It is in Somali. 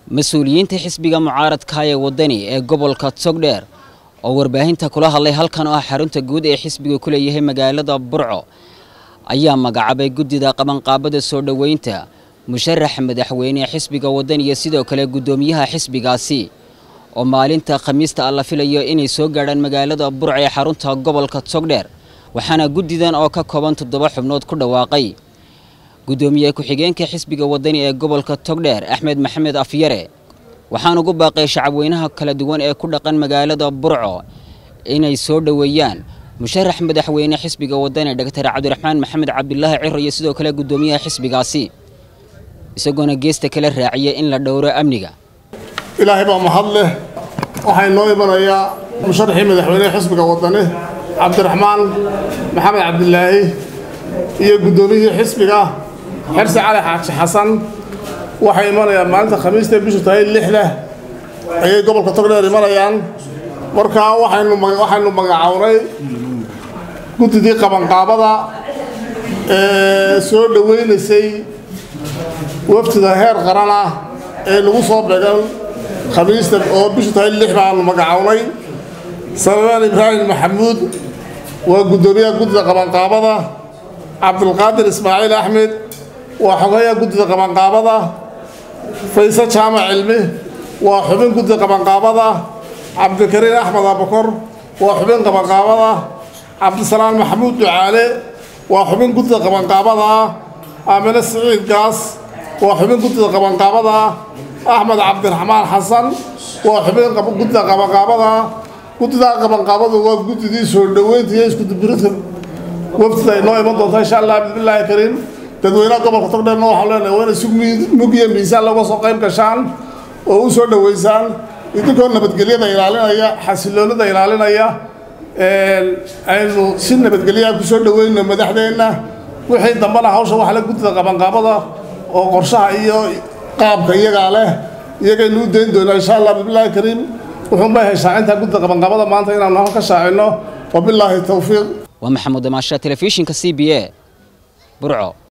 mas-uuliyiinta xisbiga mucaaradka ee wadani ee gobolka togdheer oo warbaahinta kula hadlay halkan oo ah xarunta guud ee xisbiga ku leeyahay magaalada burco ayaa magacaabay guddida qabanqaabada soo dhoweynta musharax madaxweyne xisbiga wadani iyo sidoo kale guddoomiyaha xisbigaasi oo maalinta khamiista ah la filayo inay soo gaadhaan magaalada burco ee xarunta gobolka togdheer waxaana guddidan oo ka kooban toddoba xubnood ku dhawaaqay guddoomiye ku-xigeenka xisbiga wadani ee gobolka togdheer axmed maxamed afyare waxaan ugu baaqay shacabweynaha kala duwan ee ku dhaqan magaalada burco inay soo dhoweeyaan musharax madaxweyne xisbiga wadani dhaktar cabdiraxmaan maxamed cabdilaahi ciro iyo sidoo kale guddoomiyaha xisbigaasi isagoona geesta kala raaciya in la dhowro amniga ilaahay baa mahad leh waxaa inoo imanayaa musharaxii madaxweynehe xisbiga wadani cabdiraxmaan maxamed cabdilaahi iyo guddoomiyihii xisbiga xirsi cali xaaji xasan waxay imanayaan maalinta khamiista bishu tahay lixda ayay gobolka togdheer imanayaan markaa waxaynu waxaynu magacawnay guddidii qabanqaabada ee soo dhoweynaysay wafdida heer qaran ah ee lagu soo beegan khamiista oo bishu tahay lix baanu magacawnay salmaan ibraahim maxamuud waa guddoomiyaha guddida qabanqaabada cabdulqaadir ismaaciil axmed waa xogeeyaha guddida qabanqaabada fayse jaamac cilmi waa xubin guddida qabanqaabada cabdikariin axmed abakor waa xubin qabanqaabada cabdisalaan maxamuud ducaale waa xubin guddida qabanqaabada aamine siciid gaas waa xubin guddida qabanqaabada axmed cabdiraxmaan xasan waa xubin guddida qabanqaabada guddida qabanqaabadu waa guddidii soo dhoweynta iyo iskudubirinta wafdida ay noo iman doonta insha allah bismillaahi kariim dadweynaha gobolka togdheerna waxaan leenahay waa inay si mug iyo miisaan looga soo qayb gashaan oo u soo dhoweysaan idinkoo nabadgelyada ilaalinaya xasiloonida ilaalinaya aynu si nabadgelyaha ku soo dhoweyno madaxdeenna wixii dambana hawsha waxa la guddida qabanqaabada oo qorshaha iyo qaabka iyagaa leh iyagaynu u dayn doonaa insha allah bismillaahi kariim wuxuun bay hay shaacinta guddida qabanqaabada maanta inaanu halka ka shaacino wabilaahi towfiiq waa maxamuud damaasha telefishinka c b a burco